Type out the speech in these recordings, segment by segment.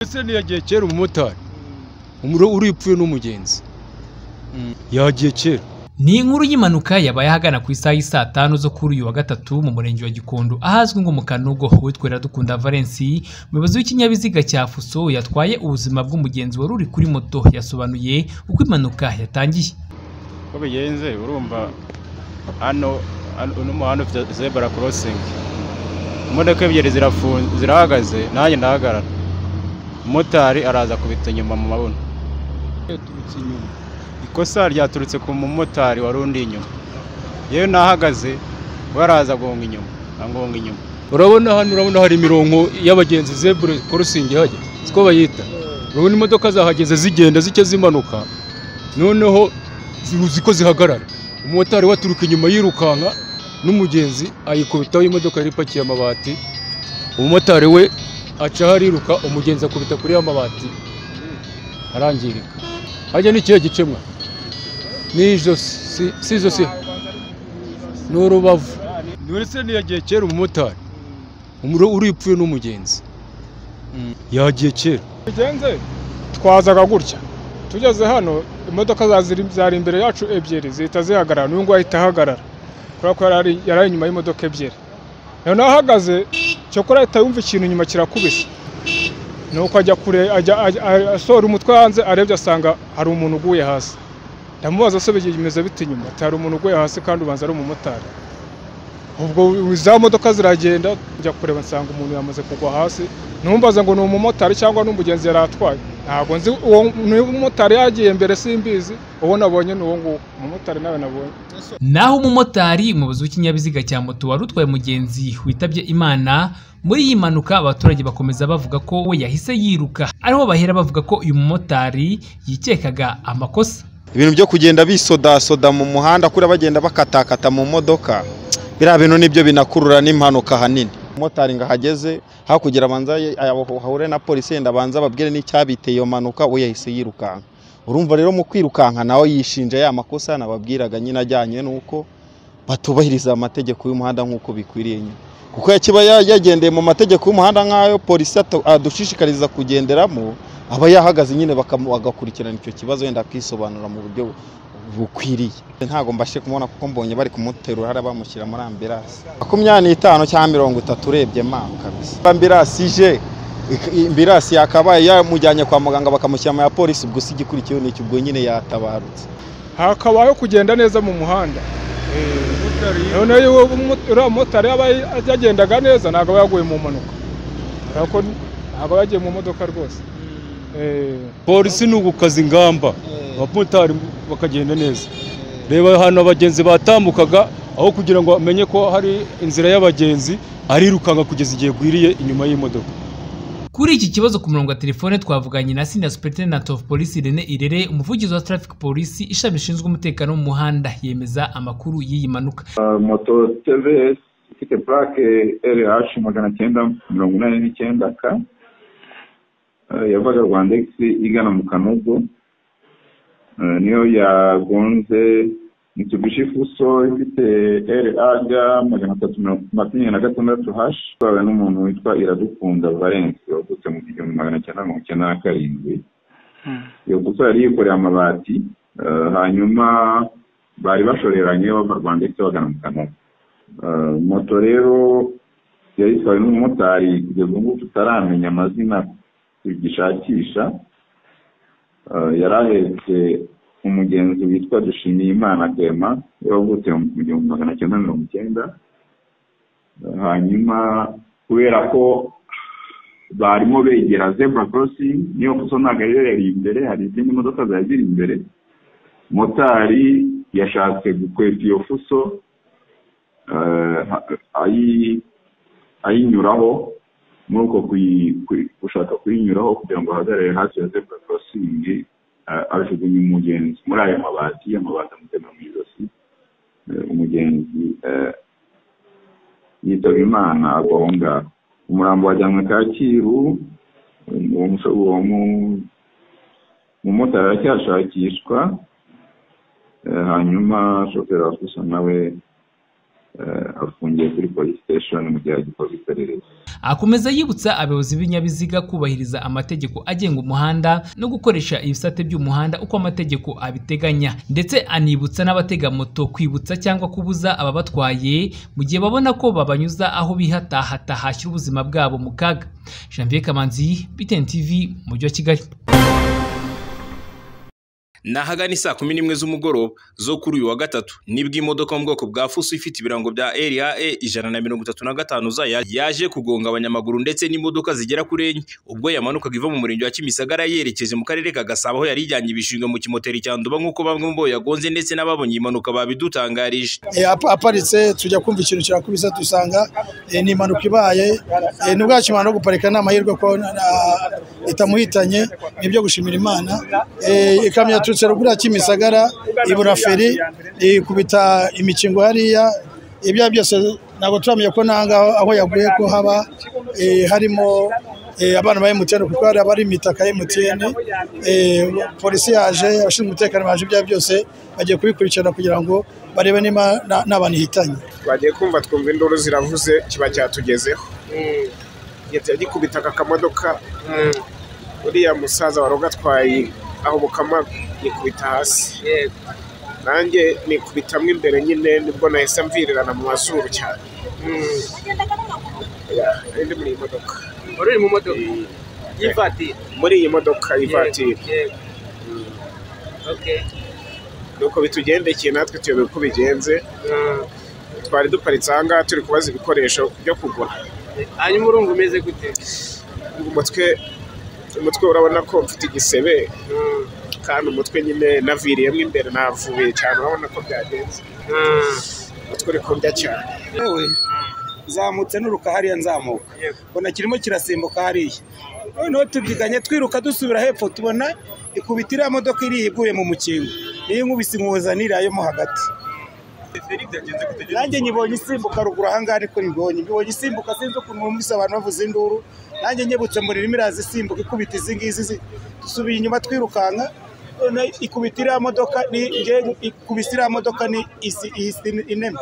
Hussein yagiye kera umumotari umuro uripfuye n'umugenzi yagiye kera ni inkuru y'impanuka yabaye ahagana ku isaha y'isaa tanu zo kuri uyu wa gatatu mu murenge wa Gikondo ahazwi nko mu Kanogo witwa Iradukunda Valens umuyobozi w'ikinyabiziga cya Fuso yatwaye ubuzima bw'umugenzi wari uri kuri moto yasobanuye uko impanuka yatangiye uko bigenze urumva hano hano- uno muhanda ufite zebra crossing imodoka ebyiri zirafunze zirahagaze nanjye ndahagarara umumotari araza akubita inyuma mu mabuno yaturutse inyuma ikosa ryaturutse ku mumotari wari undi inyuma yewe nahagaze we araza agonga inyuma angonga inyuma urabona hano urabona hari imirongo y'abagenzi zebra crossing ihajya siko bayita urabona imodoka zahageze zigenda zike zimanuka noneho zi- ziko zihagarara umumotari we aturuka inyuma yirukanka n'umugenzi ayikubitaho imodoka yari ipakiye amabati umumotari we acaho ariruka umugenzi akubita kuri ya mabati arangirika hajya n'ikihe gicemwa ni ijosi si- si ijosi ni urubavu ndetse yagiye kera umumotari umuro uripfuye n'umugenzi yagiye kera bigenze twazaga gutya tugeze hano imodoka za- ziri- zari imbere yacu ebyiri zihita zihagarara n'uyu nguyu ahita ahagarara kubera ko yari ari- yari ari inyuma y'imodoka ebyiri noneho ahagaze cyokora ahita yumva ikintu inyuma kirakubise nuko ajya kure ajya ajya- a- asohora umutwe hanze arebye asanga hari umuntu uguye hasi ndamubaza se bimeze bite inyuma ati hari umuntu uguye hasi kandi ubanza ari umumotari ubwo za modoka ziragenda njya kureba nsanga umuntu yamaze kugwa hasi numbaza ngo ni umumotari cyangwa ni umugenzi yari atwaye ntabwo nzi uwo ni umumotari yagiye mbere simbizi uwo nabonye ni uwo nguwo umumotari nawe nabonye naho umumotari umuyobozi w'ikinyabiziga cya moto wari utwaye umugenzi witabye imana muri iyi mpanuka abaturage bakomeza bavuga ko we yahise yiruka ariho bahera bavuga ko uyu mumotari yikekaga amakosa ibintu byo kugenda bisodasoda mu muhanda kuri bagenda bakatakata mu modoka biriya bintu nibyo binakurura n'impanuka ahanini umumotari ngo ahageze hakurya abanza ahure na polisi yenda abanza ababwire n'icyabiteye iyo mpanuka we yahise yirukanka urumva rero mu kwirukanka nawe yishinja ya makosa nababwiraga nyine ajyanye n'uko batubahiriza amategeko y'umuhanda nk'uko bikwiriye nyine kuko kiba yagendeye mu mategeko y'umuhanda nk'ayo polisi atu- adushishikariza kugenderamo aba yahagaze nyine bakamu- bagakurikirana icyo kibazo wenda akisobanura mu buryo bukwiriye ntabwo mbashe kumubona kuko mbonye bari kumuterura hariya bamushyira muri ambirasi makumyabiri n'itanu cyangwa mirongo itatu urebye mawe kabisa ambirasi ije ik- ambirasi yakabaye yamujyanye kwa muganga bakamushyira mu ya polisi ubwo si igikurikiyeho ni iki ubwo nyine yatabarutse hakabayeho kugenda neza mu muhanda noneho iyo uwo mu- uriya mumotari yaba yagendaga neza ntabwo aba yaguye mu mpanuka kubera ko ntabwo aba yagiye mu modoka rwose Eh. polisi ni ugukaza ingamba abamotari bakagenda neza reba ahantu abagenzi batambukaga aho kugira ngo amenye ko hari inzira y'abagenzi arirukanka kugeza igihe gwiriye inyuma y'imodoka kuri iki kibazo ku murongo wa telefone twavuganye na senior superintendent of police Irene Irere umuvugizi wa traffic police ishami rishinzwe umutekano wo mu muhanda yemeza amakuru y'iyi mpanuka moto TVS ifite purake RH magana cyenda mirongo inani n'icyenda K eh, yavaga Rwanda X igana mu Kanogo Eh, niyo yagonze Mitsubishi Fuso ifite RAG magana atatu mirongo makumyabiri na gatandatu H itwawe n'umuntu witwa Iradukunda Valens wavutse mu gihumbi magana cyenda mirongo icyenda na karindwi iyo gusa yari yikoreye amabati eh, hanyuma bari bashoreranye bava rwanda ndetse bagana mu kanogo Eh, moto rero yari itwawe n'umumotari kugeza ubu ngubu tutaramenya amazina tugishakisha Eh, yari ahetse umugenzi witwa dushimiyimana clement wavutse mu gihumbi magana cyenda mirongo icyenda Eh, hanyuma kubera ko barimo begera zebra crossing niyo kuso ntabwo yari yari imbere hari izindi modoka zari ziri imbere motari yashatse gukweta iyo fuso eh, ha- ayi- ayinyuraho muri uko kuyi- kuyi- gushaka kuyinyuraho kugira ngo ahagarare hafi ya zebra crossing eh, ajugunye umugenzi muri ayo mabati amabati amutema mu ijosi eh, umugenzi eh, yitaba imana agwa aho ngaho umurambo wajyanwe kacyiru uwo muso- uwo mu- umumotari aracyashakishwa Eh, hanyuma shoferi wa fuso nawe eh, afungiye kuri polisi siteshoni mu gihe hagikorwa iperereza akomeza yibutsa abayobozi b'ibinyabiziga kubahiriza amategeko agenga umuhanda no gukoresha ibisate by'umuhanda uko amategeko abiteganya ndetse anibutsa n'abatega moto kwibutsa cyangwa kubuza ababatwaye mu gihe babona ko babanyuza aho bihatahata hashyira ubuzima bwabo mu kaga janvier kamanzi btn tv mujyi wa kigali ni ahagana isaa kumi n'imwe z'umugoroba zo kuri uyu wa gatatu nibwo imodoka mu bwoko bwa fuso ifite ibirango bya RAE ijana na mirongo itatu na gatanu za ya- yaje kugonga abanyamaguru ndetse n'imodoka zigera kuri enye ubwo yamanukaga iva mu murenge wa Kimisagara yerekeje mu karere ka Gasabo aho yari ijyanye ibishingwe mu kimoteri cya Nduba nk'uko bamwe mu bo yagonze ndetse n'ababonye iyi mpanuka babidutangarije Eh, apa- aparitse tujya kumva ikintu kirakubise dusanga eh, ni impanuka ibaye Eh, ni bwacyo imana no guparika ni amahirwe ko na- na- itamuhitanye ni ibyo gushimira imana Eh, ikamyo yaturutse ruguru ya kimisagara ibura feri ikubita imikingo hariya ibyo ari byo byose ntabwo turamenya ko nangaho aho yaguye ko haba eh, harimo eh, abana ba emutiyeni kuko hari abari mu mitaka ya emutiyeni polisi yaje abashinzwe umutekano baje ibyo ari byo byose bagiye kubikurikirana kugira ngo barebe niba nta- nta bantu ihitanye twagiye kumva twumva induru ziravuze kiba cyatugezeho yajya gikubitaga akamodoka uriya musaza wari ugatwaye ahubuka yikubita hasi nanjye nikubitamo imbere nyine nibwo nahise mvirirana mu mazuru cyane Yeah, nari ndi muri iyi modoka wari uri mu modoka Eh, y'ivatiri muri iyi modoka y'ivatiri Yego. Okay. nuko bitugendekeye natwe tuyobe uko bigenze twari duparitse aha ngaha turi kubaza ibikoresho byo kugura hanyuma urumva umeze gute umutwe umutwe urabona ko mfite igisebe kandi umutwe nyine naviriyemo imbere navuye cyane urabona ko byagenze umutwe uri kurya cyane yewe zamutse n'uruka hariya nzamuka ubona kirimo kirasimbuka hariya noneho tubyiganye twiruka dusubira hepfo tubona ikubita iriya modoka iri iguye mu mukingo niyo nkubise inkuza n'iriya yo mo hagati nanjye nyibonye isimbuka ruguru ahangaha ariko nyibonye nyibonye isimbuka sinzi ukuntu mwumvise abantu bavuze induru nanjye nyibutse mu ririmi iraza isimbuka ikubita izi ngizi zi- dusubiye inyuma twirukanka noneho ikubita iriya modoka ni njye ikubise iriya modoka ni isi isi ineme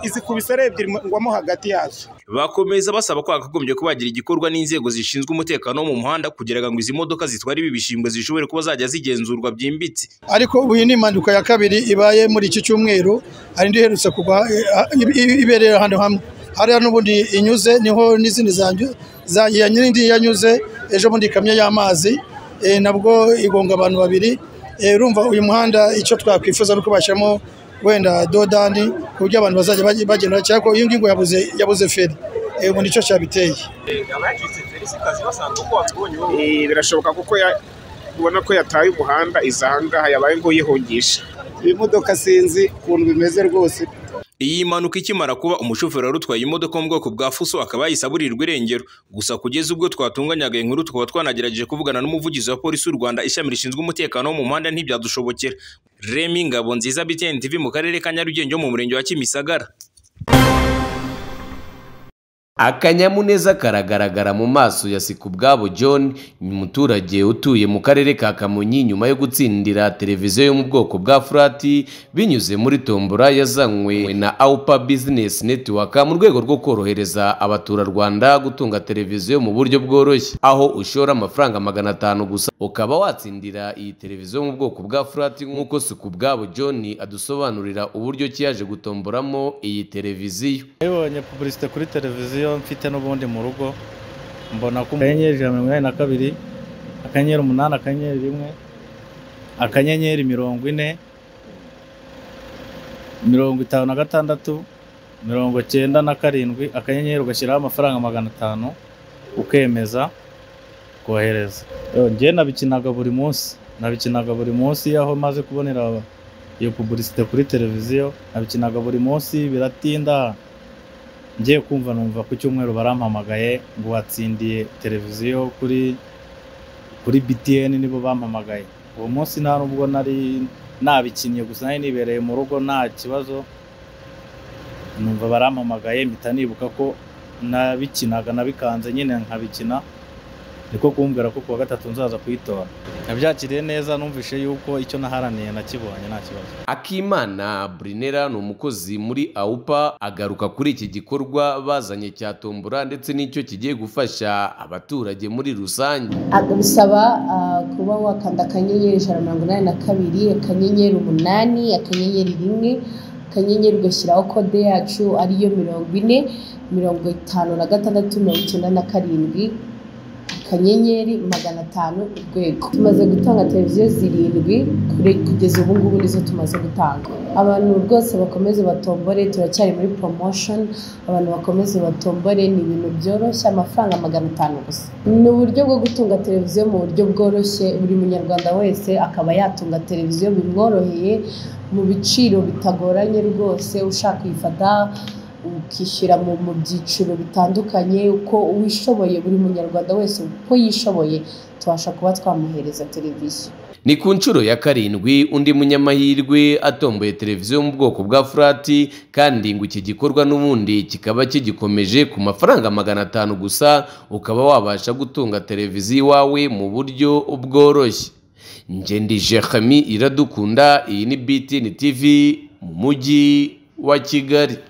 izikubise ari ebyiri ngwamo hagati yazo bakomeza basaba ko hakagombye kuba hagira igikorwa n'inzego zishinzwe umutekano wo mu muhanda kugira ngo izi modoka zitwara ibi bishingwe zishobore kuba zajya zigenzurwa byimbitse ariko ubu iyi ni impanuka ya kabiri ibaye muri iki cyumweru hari indi iherutse kugwa eh, ah, i- i- ibereye ahantu hamwe hariya n'ubundi inyuze niho n'izindi zanyu- za- iya nyirindi yanyuze ejo bundi ikamyo y'amazi eh, nabwo igonga abantu babiri Eh, urumva uyu muhanda icyo twakwifuza ni uko bashyiramo wenda dodani ku buryo abantu bazajya bage- bagenda cyangwa ko iyi ngingo yabuze yabuze feri Eh, ubu nicyo cyabiteye Eh, birashoboka kuko ya- ubona ko yataye umuhanda iza aha ngaha yabaye nk'uyihungisha ibimodoka sinzi ukuntu bimeze rwose Iyi mpanuka ikimara kuba umushoferi wari utwaye imodoka mu bwoko bwa fuso akaba yayisaburirwa irengero gusa kugeza ubwo twatunganyaga iyi nkuru tukaba twanagerageje kuvugana n'umuvugizi wa polisi y'u Rwanda ishami rishinzwe umutekano wo mu muhanda ntibyadushobokera Remy Ngabo nziza BTN TV mu karere ka Nyarugenge ho mu murenge wa Kimisagara akanyamuneza karagaragara mu maso ya sikubwabo john umuturage utuye mu karere ka kamonyi nyuma yo gutsindira televiziyo yo mu bwoko bwa furati binyuze muri tombora yazanywe na aupa business network mu rwego rwo korohereza abaturarwanda gutunga televiziyo mu buryo bworoshye aho ushora amafaranga magana atanu gusa ukaba watsindira iyi televiziyo yo mu bwoko bwa furati nk'uko sikubwabo john adusobanurira uburyo ki yaje gutomboramo iyi televiziyo nabibonye pubulisite kuri televiziyo mfite n'ubundi mu rugo mbona ko akanyenyeri ijana na mirongo inani na kabiri akanyenyeri umunani akanyenyeri rimwe akanyenyeri mirongo ine mirongo itanu na gatandatu mirongo cyenda na karindwi akanyenyeri ugashyiraho amafaranga magana atanu ukemeza kohereza Yo, njye nabikinaga buri munsi nabikinaga buri munsi aho maze kubonera iyo pubulisite kuri televiziyo nabikinaga buri munsi biratinda ngiye kumva numva ku cyumweru barampamagaye ngo watsindiye televiziyo kuri kuri BTN nibo bampamagaye uwo munsi nta nubwo nari nabikinnye gusa nari nibereye mu rugo nta kibazo numva barampamagaye mpita nibuka ko nabikinaga nabikanze nyine nkabikina niko kumbwira ko kuwa gatatu nzaza kuyitora nabyakiriye neza numvise yuko icyo naharaniye nakibonye nta kibazo akimana brinera ni umukozi muri awupa agaruka kuri iki gikorwa bazanye cya tombora ndetse n'icyo kigiye gufasha abaturage muri rusange bisaba ah, kuba wakanda akanyenyeri ijana na mirongo inani na kabiri akanyenyeri umunani akanyenyeri rimwe akanyenyeri ugashyiraho kode yacu ariyo mirongo ine mirongo itanu na gatandatu mirongo icyenda na karindwi akanyenyeri magana atanu urwego tumaze gutanga televiziyo zirindwi kure- kugeza ubu ngubu nizo tumaze gutanga abantu rwose bakomeze batombore turacyari muri promotion abantu bakomeze batombore ni ibintu byoroshye amafaranga magana atanu gusa ni uburyo bwo gutunga televiziyo mu buryo bworoshye buri munyarwanda wese akaba yatunga televiziyo bimworoheye mu biciro bitagoranye rwose ushaka kuyifata ukishyura mu mu byiciro bitandukanye uko uwishoboye buri munyarwanda wese uko yishoboye tubasha kuba twamuhereza televiziyo ni ku nshuro ya karindwi undi munyamahirwe atomboye televiziyo yo mu bwoko bwa furati kandi ngo iki gikorwa n'ubundi kikaba kigikomeje ku mafaranga magana atanu gusa ukaba wabasha gutunga televiziyo iwawe mu buryo bworoshye ngendi jerami iradukunda iyi ni btn tv mu mujyi wa kigali